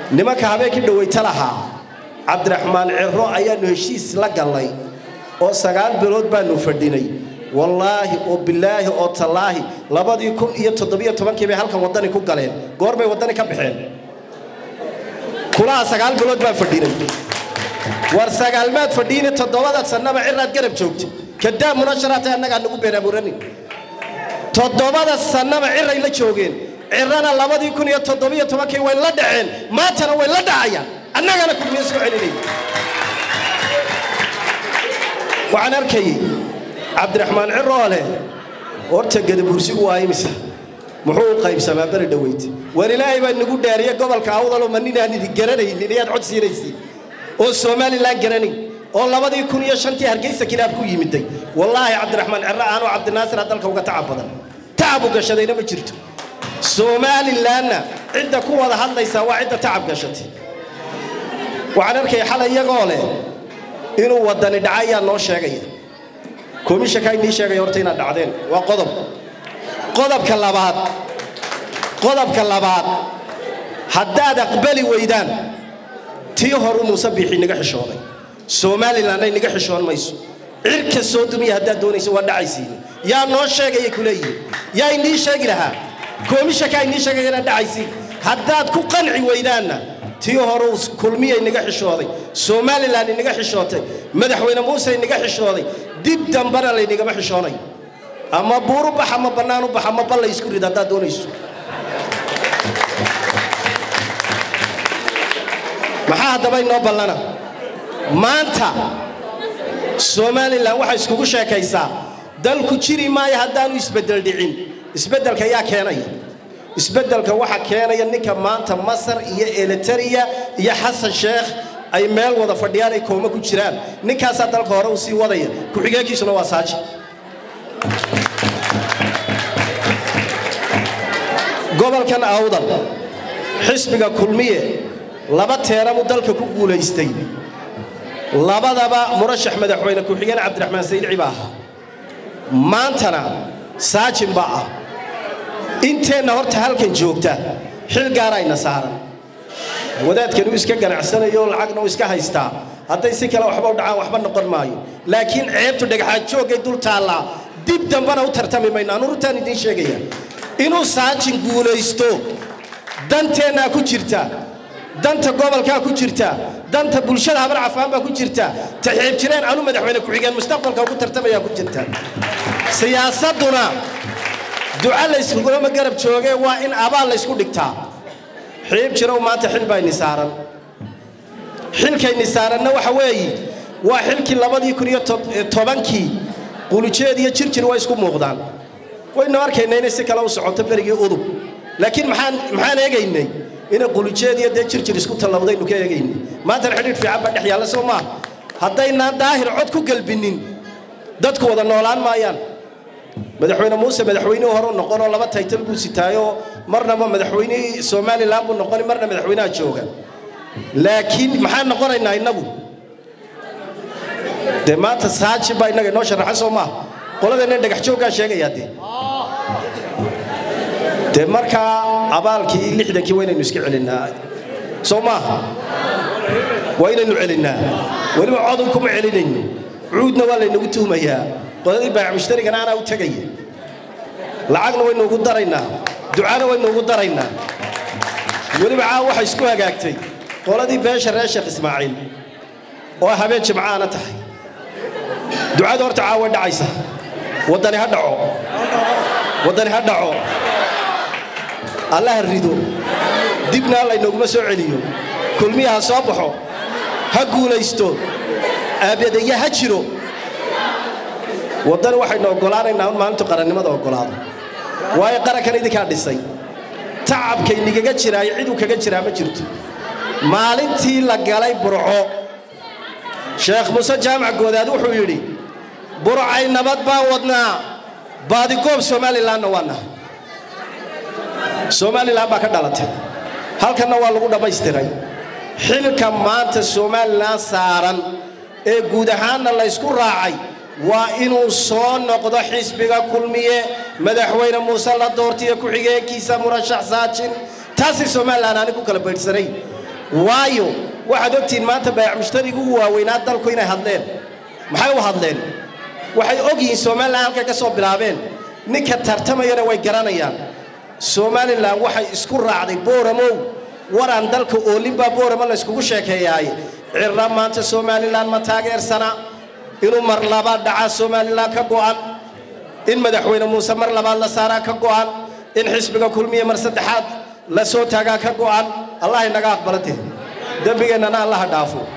nimanka habeenkii dhawayta lahaa cabdiraxmaan ciro ayaannu heshiis la gallay oo sagaal bilood baannu fadhinay wallaahi oo bilaahi oo tallaahi labadii kun iyo toddobiyo tobankii bay halkan waddani ku galeen goorbay waddani ka baxeen kulaha sagaal bilood baan fadhinay war sagaalmaad fadhiini toddobada sannaba ciraad garab joogta kadaa munasharaata annagaa nagu beenaamuranin toddobada sannaba ciray la joogeen cirana labadii kun iyo toddobiyo tobankii way la dhaceen maantana way la dhacayaan annagana kulmiye soo celinay waxaan arkayay cabdiraxmaan ciroole horta gadabursigu waa imisa muxuu u qaybsamaa beri dhaweyt war ilaahay baa nagu dhaariye gobolka awdaloo ma ninaan idin garanaynin ayaad cod siinaysiin oo somalilan garanayn oo labadii kun iyo shantii hargeysa kilaab ku yimiday wallaahi cabdiraxmaan ciro aanoo cabdinaasira dalka uga tacab badan tacab u gashadayna ma jirto somalilanna cidda ku wada hadlaysaa waa cidda tacab gashatay waxaan arkaya xalay iyagoo leh inuu waddani dhaca ayaa noo sheegaya komishankaa inii sheegaya horta inaad dhacdeen waa qodob qodobka labaad qodobka labaad haddaad aqbali weydaan tii horu muuse biixi naga xishooday somalilanna inaga xishoon mayso cirka soo dumiya haddaad doonayso waa dhacaysiin yaa noo sheegaya kuleeyihin yaa inii sheegi lahaa komishankaa inii sheegaya inaad dhacaysiin haddaad ku qanci weydaanna tii hore kulmiya inaga xishooday somalilan inaga xishootay madaxweyne muuse inaga xishooday dib dambana laynagama xishoonayo ama buuru bax ama bannaan u bax ama balla isku rid haddaad doonayso maxaa haddaba inoo ballana maanta somalilan waxay iskugu sheekaysaa dalku jiri maayo haddaanu isbeddel dhicin isbeddelka yaa keenaya isbeddelka waxa keenaya ninka maanta masar iyo elitariya iyo xasan sheekh ay meel wada fadhiyaan ay kooma ku jiraan ninkaasaa dalka hore u sii wadaya ku-xigeenkiisuna waa saaji gobolkan awdal xisbiga kulmiye laba teeramu dalka ku guulaystay labadaba murashax madaxweyne ku-xigeen cabdiraxmaan sayidci baa ahaa maantana saajin baa ah inteenna horta halkan joogta xil gaarayna saaran wadaadkan uu iska ganacsanayo lacagna uu iska haystaa hadday si kale waxba u dhacaan waxba noqon maayo laakiin ceebtu dhagaxaad joogay dul taallaa dib dambana u tartami mayno anu runtaan idiin sheegaya inuu saajin guulaysto danteennaa ku jirta danta gobolkaa ku jirta danta bulshada habar cafaan baa ku jirta taxiib jireen anu madaxweyne ku-xigeen mustaqbalka ugu tartamayaa ku jirta siyaasadduna duca layskugulama garab joogee waa in abaal laysku dhigtaa xiib jirow maanta xil baa ini saaran xilkayni saaranna waxa weeye waa xilkii labadii kun iyo tobankii qulujeed iyo jirjir way isku muuqdaan waynu arkaynaa inay si kale u socoto berigii udub laakiin maxaan maxaan eegaynay inay qulujeed iyo dee jirjir isku tallawdaynu ka eegaynay maantana xidhiidh fiican baa dhex yaalla soo maaha haddaynaan daahir cod ku gelbinin dadku wada noolaan maayaan madaxweyne muuse madaxweynihii hore noqonoo laba taytal buu sitaayoo marnaba madaxweynihii somalilan buu noqoni marna madaxweynaha jooga laakiin maxaan noqonaynaa innagu dee maanta saaji baa innaga inoo sharaxa soo maaha qoladeenna dhagax jooggaa sheegayaa dee dee markaa abaalkii lixdankii waa inaynu iska celinnaa soo maaha waa inaynu celinnaa weliba codun kuma celinayno cuudna waa laynagu tuhmayaa qoladii baac mushtarigana anaa u tegaya lacagna waynu ugu daraynaa ducana waynu ugu daraynaa weliba caawa waxay isku hagaagtay qoladii beesha reer sheekh ismaaciil oo habeen jimcaana tahay ducada horta caawa way dhacaysa waddani ha dhaco waddani ha dhaco allaha rido dibna laynooguma soo celiyo kulmiya ha soo baxo ha guulaysto aabadaya ha jiro waddani waxaynu oggolaanaynaa un maalintu qarannimada oggolaado waayo qarankan idinkaa dhisay tacabkaynigaga jiraayo ciduu kaga jiraa ma jirto maalintii la galay burco sheekh muuse jaamac goodaad wuxuu yidhi burcay nabad baan wadnaa baadigoob somalilanna waa nahay somalilan baa ka dhalatay halkanna waa lagu dhammaystiray xilka maanta somalilan saaran ee guud ahaanna laysku raacay waa inuu soo noqdo xisbiga kulmiye madaxweyne muuse la doortiyo ku-xigeenkiisa murashax saajin taasay somalilan aani ku kala baydhsanay waayo waxaad ogtihiin maanta baayac mushtarigu ugu waaweynaa dalku inay hadleen maxay u hadleen waxay og yihiin somalilan halkay ka soo bilaabeen ninka tartamayana way garanayaan somalilan waxay isku raacday booramow waraan dalka oolinbaa booramo layskugu sheekeeyaaye cirra maanta somalilan ma taageersana inuu mar labaad dhacaa somalilan ka go'an in madaxweyne muuse mar labaad la saaraa ka go'an in xisbiga kulmiya mar saddexaad la soo taagaa ka go'an allah inaga aqbalate dembigeennana allaha dhaafo